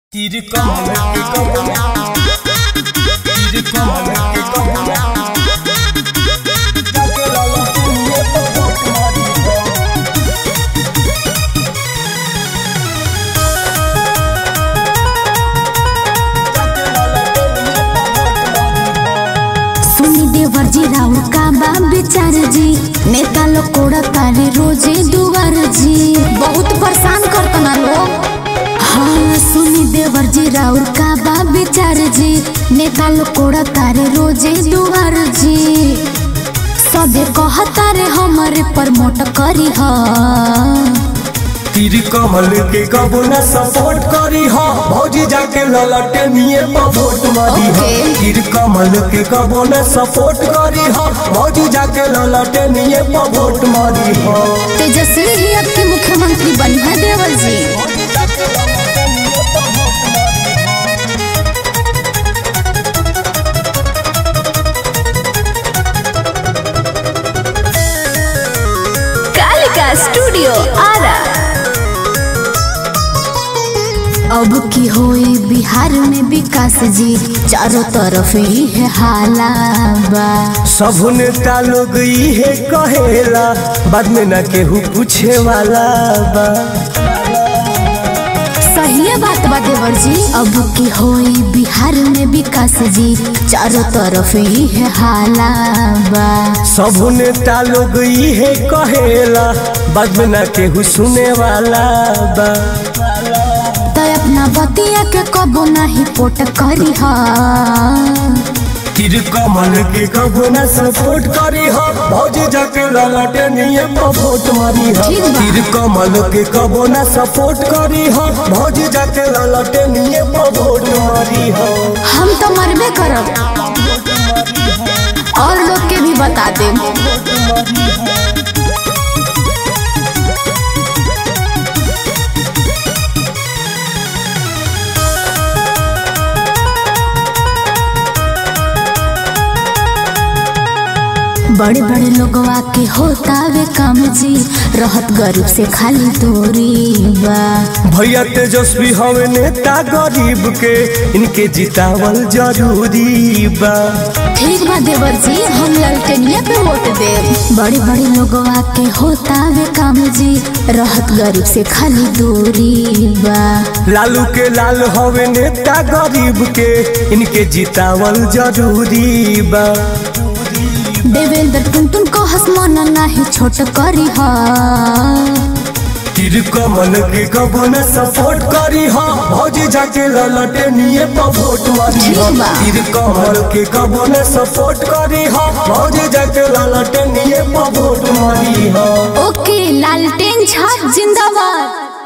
तीर कमल के कमल तीर कमल के कमल जाके लाला तुमने तो वोट मारी हो जाके लाला तुमने तो वोट मारी हो सुनी देवर जी राउर का बा विचार जी नेता लोग कोड़ा तारे रोजे दुआर जी बहुत परेशान करतना लोग हाँ सुनी देवर जी राउर का बा विचार जी नेता लोग कोड़ा तारे रोजे दुआर जी सबे कहता रे हमारे प्रमोट करी हा तीर कमल के कबो न सपोर्ट करी हो भौजी जाके ललटे निये पर वोट मारी हो Okay. तीर कमल के कबो न सपोर्ट करी हो भौजी जाके ललटे निये पर वोट मारी हो तेजस्वी ही अब के मुख्यमंत्री बनी है देवर जी भौजी जाके ललटे निये पर वोट मारी हो कालिका स्टूडियो आरा अब की होई बिहार में विकास जी चारों तरफ ही है हाला बा सब नेता लोग इहे कहेला बाद में न केहू पूछे वाला बा सही है बात बा देवर जी अब की होई बिहार में विकास जी चारों तरफ ही है हाला बा सब नेता लोग इहे कहेला बाद में न केहू सुने वाला बा तो अपना बतिया के कबो नहीं पोट करी हा तीर कमल के कबो न सपोर्ट करी हो भौजी जाके ललटे निये पर वोट मारी हो ठीक बा। तीर कमल के कबो न सपोर्ट करी हो भौजी जाके ललटे निये पर वोट मारी हो हम तो मरबे करब और लोग के भी बता देम बड़े बड़े लोगवा के होता वे काम जी रहत गरीब से खाली दूरी बा भैया तेजस्वी हवे नेता गरीब के इनके जितावल जरूरी बा ठीक बा देवर जी हम ललटेनिया पे वोट दे बड़े बड़े लोगवा के होता वे काम जी रहत गरीब से खाली दूरी बा लालू के लाल हवे नेता गरीब के इनके जितावल जरूरी बा देवेंद्र टुन टुन को हसमान नाही छोट करी हा तीर कमल के कबो न सपोर्ट करी हो भौजी जाके ललटे निये पर वोट मारी हो ठीक बा। तीर कमल के कबो न सपोर्ट करी हो भौजी जाके ललटे निये पर वोट मारी हो ओके लालटेन छाप जिंदाबाद